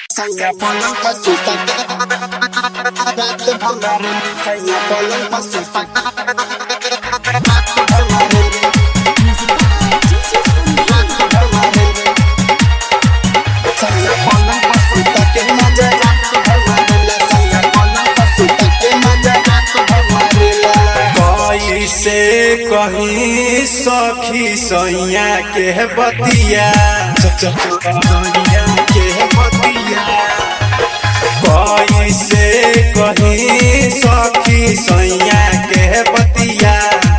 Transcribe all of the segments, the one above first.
Saya pulang pasukan Ratu kemarin Saya pulang pasukan Ratu kemarin Ratu kemarin Saya pulang pasukan Ke maja Ratu kemarin lah Saya pulang pasukan Ke maja Ratu kemarin lah कैसे कहीं सखी सैया के बतिया सैया के बतिया कैसे कहीं सखी सैया के बतिया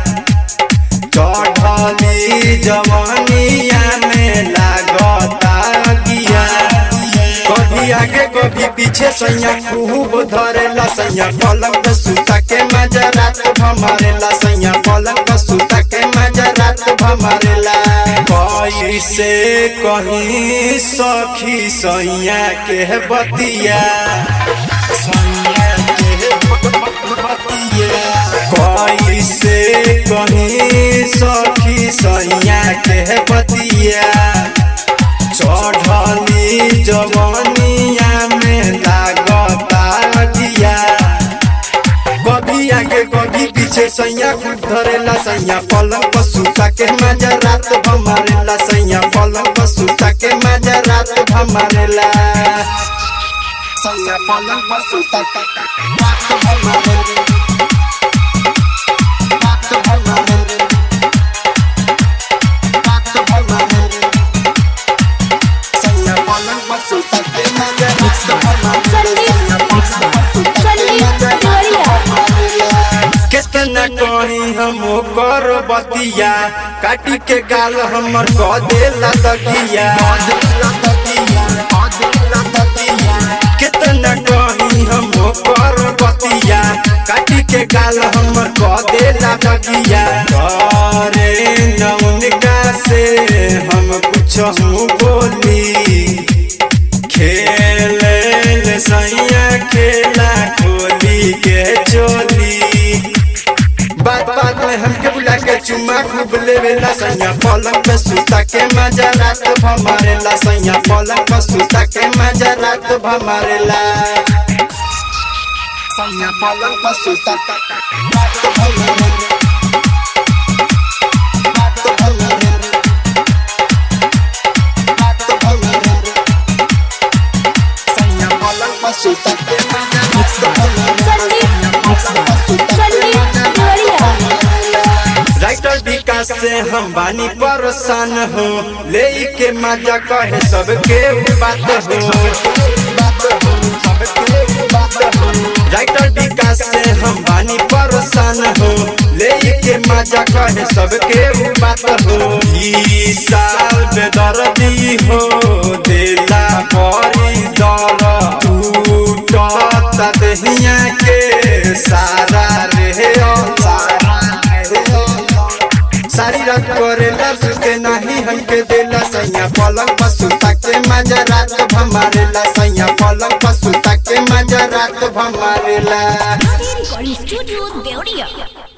चढ़ली जवानिया में लागता गिया कभी आगे कभी पीछे सैया खूब धरेला सैया पलंग पे सुता के मजा रात भमारेला सैया पलंग पे सुता के मजा रात भमारेला कैसे कहीं सखी सैया के बतिया सैया के बतिया कैसे कहीं सखी सैया के बतिया चढ़ली जवानिया में लागता गिया कभी आगे कभी पीछे सैया खूब धरेला सैया पलंग पर सुता के मजा रात भमारेला सैया पलंग पर सुता के मजा रात भमारेला Saya pulang pasukan Ratu kemarin Ratu kemarin Ratu kemarin Saya pulang pasukan Ke maja Ratu kemarin Saya pulang pasukan Ke maja Ratu kemarin कितना कहीं हम कर बतिया काटी के गाल हमर कह देला दगिया कितना कहीं हम कर बतिया काटी के गाल हमर कह देला दगिया करे नौनिका से हम कुछ हूँ बोली खेले ले सैया खेला खोली के चोली बात बात में हमके बुला के चुम्मा खूब लेवेला सैया पलंग पे सुता के मजा रात भमारेला सैया पलंग पे सुता के मजा रात भमारेला Saya pulang pasukan Ratu kemarin Ratu kemarin Ratu kemarin Saya pulang pasukan Ke maja Ratu kemarin Saya pulang pasukan Ke maja Ratu kemarin writer Vikas से हम बानी परेशान हो ले के मजा कहे सबके बात हो राइटर विकास से हम बानी परेशान हो ले के मजा कहे सबके बात हो ई साल बेदर्दी हो देला परी दर टूटता देहिया के सारा रे सारा रे सारी रात करेला सुते नहीं हमके देला सैया पलंग पर सुता के मजा रात भमारेला सैया पलंग पर सुता के मजा रात भमारेला recording studio Deoria.